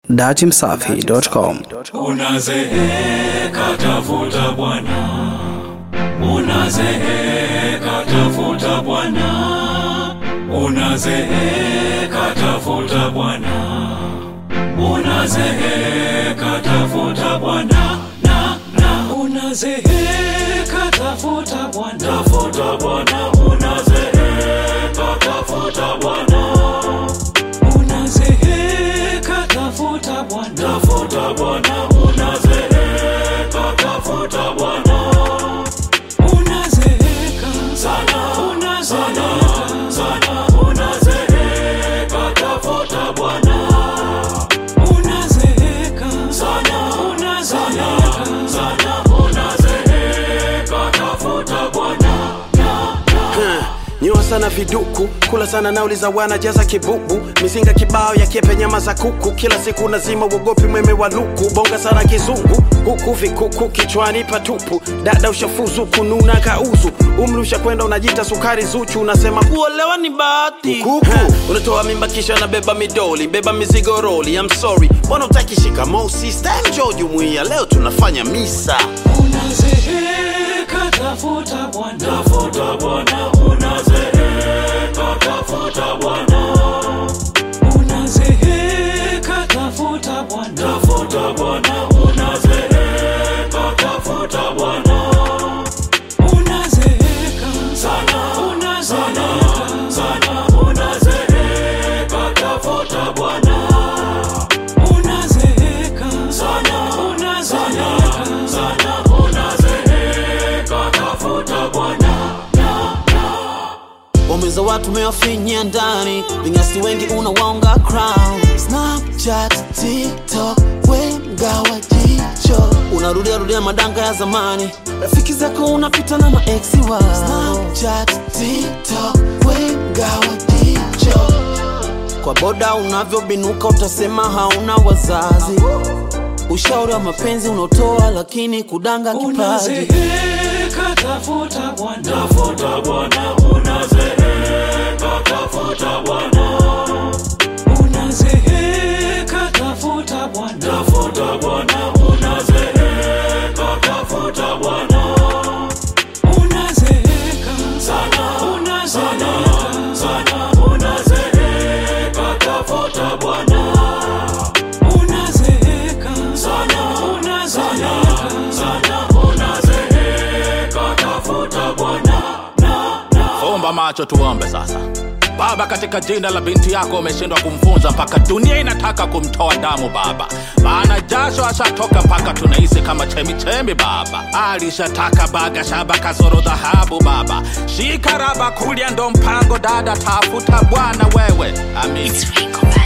datimsafi.com. Unazeeka tafuta Bwana, unazeeka tafuta Bwana, unazeeka tafuta Bwana, unazeeka tafuta Bwana, na na unazeeka tafuta Bwana, tafuta Bwana, unazeeka tafuta Bwana unazeeka tafuta Bwana, tafuta Bwana, unazeeka tafuta Bwana, unazeeka sana, unazeeka sana, unazeeka tafuta Bwana, unazeeka sana, unazeeka sana, unazeeka tafuta Bwana. Nyua sana viduku, kula sana nauli za wana, jaza kibubu, mizinga kibao ya kiepe, nyama za kuku, kila siku nazima, uogopi mweme wa luku, bonga sana kizungu, huku vikuku kichwani patupu, dada ushafuzu kununa kauzu, umri ushakwenda unajita sukari zuchu, unasema kuolewa ni bahati kuku, unatoa mimba kisha nabeba midoli, beba mizigo roli, I'm sorry, mbona utaki shikamoo sister, njoo jumuiya, leo tunafanya misa Unazeeka tafuta Bwana, tafuta Bwana, unazeeka tafuta Bwana, unazeeka tafuta Bwana, tafuta Bwana, unazeeka tafuta Bwana, unazeeka sana, unazeeka sana, unazeeka tafuta Bwana, unazeeka sana, unazeeka sana, unazeeka tafuta Bwana. Wameza watu mewafinyia ndani, vinyasi wengi unawaonga crown. Snapchat, TikTok, wenga wa jicho, unarudia rudia madanga ya zamani, rafiki zako unapita na maeksi wao. Snapchat, TikTok, wenga wa jicho, kwa boda unavyobinuka utasema hauna wazazi. Ushauri wa mapenzi unaotoa lakini kudanga kipaji. Unazeeka tafuta Bwana, tafuta Bwana, unazeeka tafuta Bwana, unazeeka tafuta Bwana, tafuta Bwana, unazeeka tafuta Bwana, unazeeka sana, unazeeka sana, unazeeka tafuta Bwana unazeeka sana, unazeeka sana, unazeeka tafuta Bwana. Fumba macho tuombe sasa. Baba, katika jina la binti yako umeshindwa kumfunza mpaka dunia inataka kumtoa damu Baba, maana jasho ashatoka mpaka tunahisi kama chemichemi Baba. Alishataka baga shaba kasoro dhahabu Baba, shika raba kulia ndo mpango dada, tafuta Bwana wewe, amin.